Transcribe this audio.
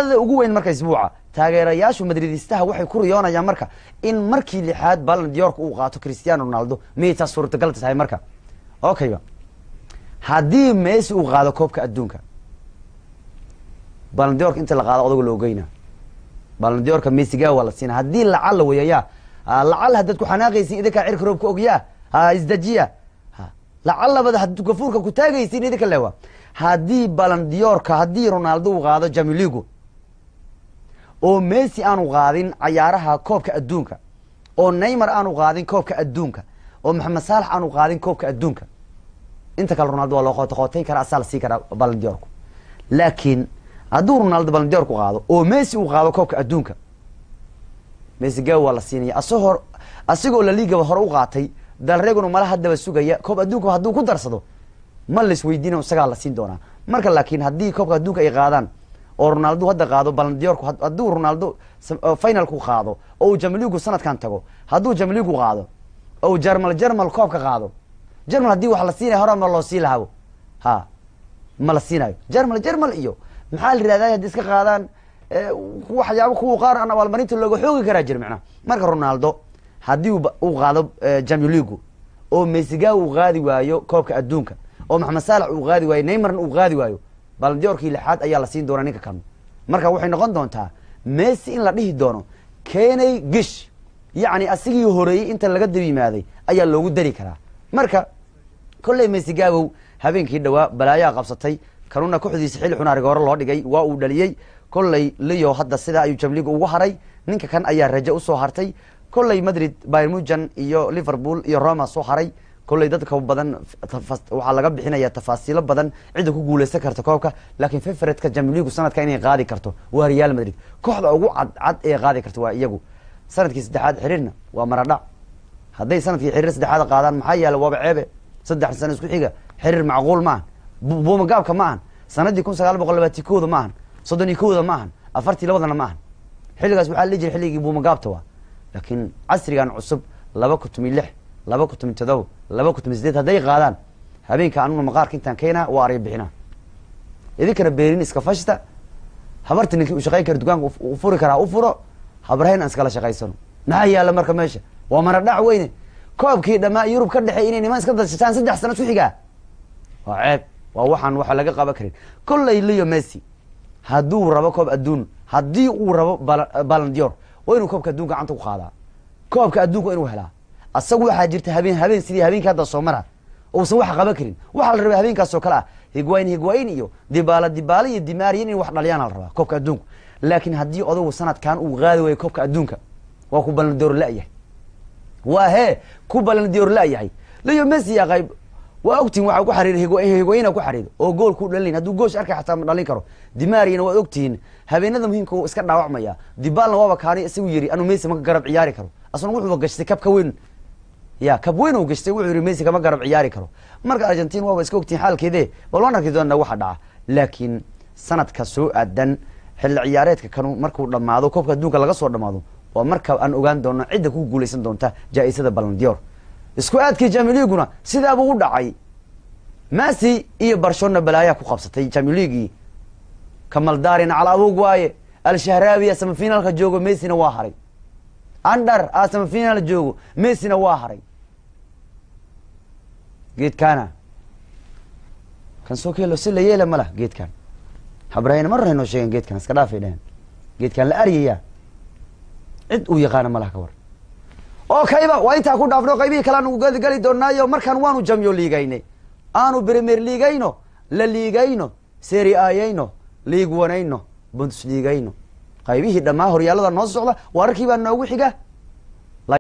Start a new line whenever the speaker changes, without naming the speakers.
dhacdada ugu weyn marka isbuuca taageerayaashu madridistaha waxay ku riyoonayaan marka in markii lixaad balan diyorka uu qaato cristiano ronaldo miyay taas suurtagal tahay marka okayba haddii messi uu qaado koobka adduunka balan diyorka inta la qaado odago la ogeyna balan diyorka messiga waa la siina haddii lacala weyaya lacal haddaad ku xanaaqaysin idinkaa cirka roobka ogyaa ha isdajiya lacalabad had gafuurka ku taagaysin idinka lewa haddii balan diyorka haddii ronaldo uu qaado jamiligo oo messi aanu qaadin cayaaraha koobka adduunka oo neymar aanu qaadin koobka adduunka oo maxamed saalax aanu qaadin koobka adduunka inta kale ronaldo waa loo qoota qootayn karaa asaa la sii karaa balan diyorku laakiin hadduu ronaldo balan diyorku qaado oo messi uu qaado koobka adduunka messi gaw waa la siinaya asagoo asigoo laligaba hore u qaatay dalreguna mala haddaba sugaya koob adduunka hadduu ku darsado ma la isweydiina isagaa la siin doonaa marka laakiin haddii koobka adduunka ay qaadaan oo ronaldo hadda qaado balandiyorku hadduu ronaldo finalku qaado oo uu jamligu sanadkan tago hadduu jamligu qaado oo jermal jermal koobka qaado jermal haddii wax la siinaya hora ma loo sii lahabo ha ma la siinayo jermal jermal iyo maxaa la yihahda haddi iska qaadaan waxyaaba kuwa qaar aan abaalmarinta looga xoogi karaa jir macnaha marka ronaldo haddii uu qaado jamiligu oo mesiga uu qaadi waayo koobka adduunka oo maxamed saalax uu qaadi waayo neymarna uu qaadi waayo balandiyorkii lixaad ayaa la siin doonaa ninka kan marka waxay noqon doontaa messi in la dhihi doono keney gish yacni asigii horeeyey inta laga daba yimaaday ayaa loogu dari karaa marka kolley messi gaabow habeenkii dhawaa balaayaa qabsatay kanuna kooxdiisa xilli xunaariga hore loo dhigay waa uu dhaliyey kolley leo hadda sidaa ayuu jamliga ugu haray ninka kan ayaa raje usoo hartay kolley madrid byrmujan iyo liverpool iyo roma soo haray kolley dadka badan waxaa laga bixinaya tafaasiilo badan cidda ku guuleysan karta koobka laakiin fafaretka jamligu sanadka inay qaadi karto waa real madrid kooxda ugu cadcad ee qaadi karta waa iyagu sanadkii saddexaad xiriirna waa maradhac hadday sanadkii xiriir saddexaad qaadaan maxaa yaala waaba ceebe saddex sano isku xiga xiriir macquul maahan buumagaabka ma ahan sanadii kun sagaal boqol labaati kooda ma ahan soddon iyo kooda ma ahan afartii labadana ma ahan xilligaas waxaa la jira xilligii buumagaabta waa laakiin casrigan cusub laba kutumi lix laba kutumi todoba laba kutumi sideed hadday qaadaan habeenka anuna maqaarka intaan keenaa waa arya bixinaa idinkana beerin iska fashta habarta ninkii u shaqayn kara dukaanka u furi karaa u furo habarhayn aan iskala shaqaysano maxaa yaala marka meesha waa maradhac weyne koobkii dhamaa yurub ka dhexey inay niman iska dashataan saddex sano isku xigaa waa ceeb waa waxaan waxa laga qaban karin kolley leo messi hadduu rabo koob adduun haddii uu rabo balandior waa inuu koobka adduunka gacanta ku qaadaa koobka adduunka waa inuu helaa asagu waxaa jirta habeen habeen sidii habeenkii hadda soo mara uusan wax qaban karin waxaa la rabaa habeenkaas oo kale ah higwayn higwayn iyo dibaala dibaala iyo dimaariyan in wax dhaliyaana la rabaa koobka adduunka laakiin haddii odagu sanadkan uu qaadi waayo koobka adduunka waa ku balandior la-yahay waa hee ku balandior la-yahay leo messi yaa qayb waa ogtihin waxaa ku xariir higwayna ku xariir oo gool ku dhalin hadduu goosh arkay xataa ma dhalin karo dimaariyana waad ogtihiin habeenada muhiimka u iska dhaawacmaya dibaalna waaba kaani isagu yiri anuu messi maka garab ciyaari karo asna wuxuuba gashtay kabka weyn ya kab weyn uu gashtay wuxuu yihi messi kama garab ciyaari karo marka argentin waaba iska ogtihin xaalkeede bal waan arki doona waxa dhaca laakiin sanadka soo aadan xilli ciyaareedka kanu markuu dhamaado koobka adduunka laga soo dhamaado waa marka aan ogaan doono cidda ku guuleysan doonta jaa-isada balandior isku aadkii jamiliguna sidaabuu u dhacay messi iyo barshona balaayaa ku qabsatay jamiligii kamaldarina cala abog waaye al-shahraabiya samafinaalka joogo messina waa haray andar a samafinaal joogo messina waa haray geedkaana kan soo keelo si la yeela ma lah geedkan habrahayna mar haynoo sheegen geedkan iska dhaafay dhehen geedkan la aryaya cid uu yaqaana ma laha ka war oo kayba waa intaa ku dhaafno qaybihii kale aanu gali doonaayo markaan waanu jamyo liigaynay aanu premier liigayno la liigayno seri ayayno liig wanayno bundsliigayno qaybihii dhammaa horyaalada noo socda wararkii baa noogu xiga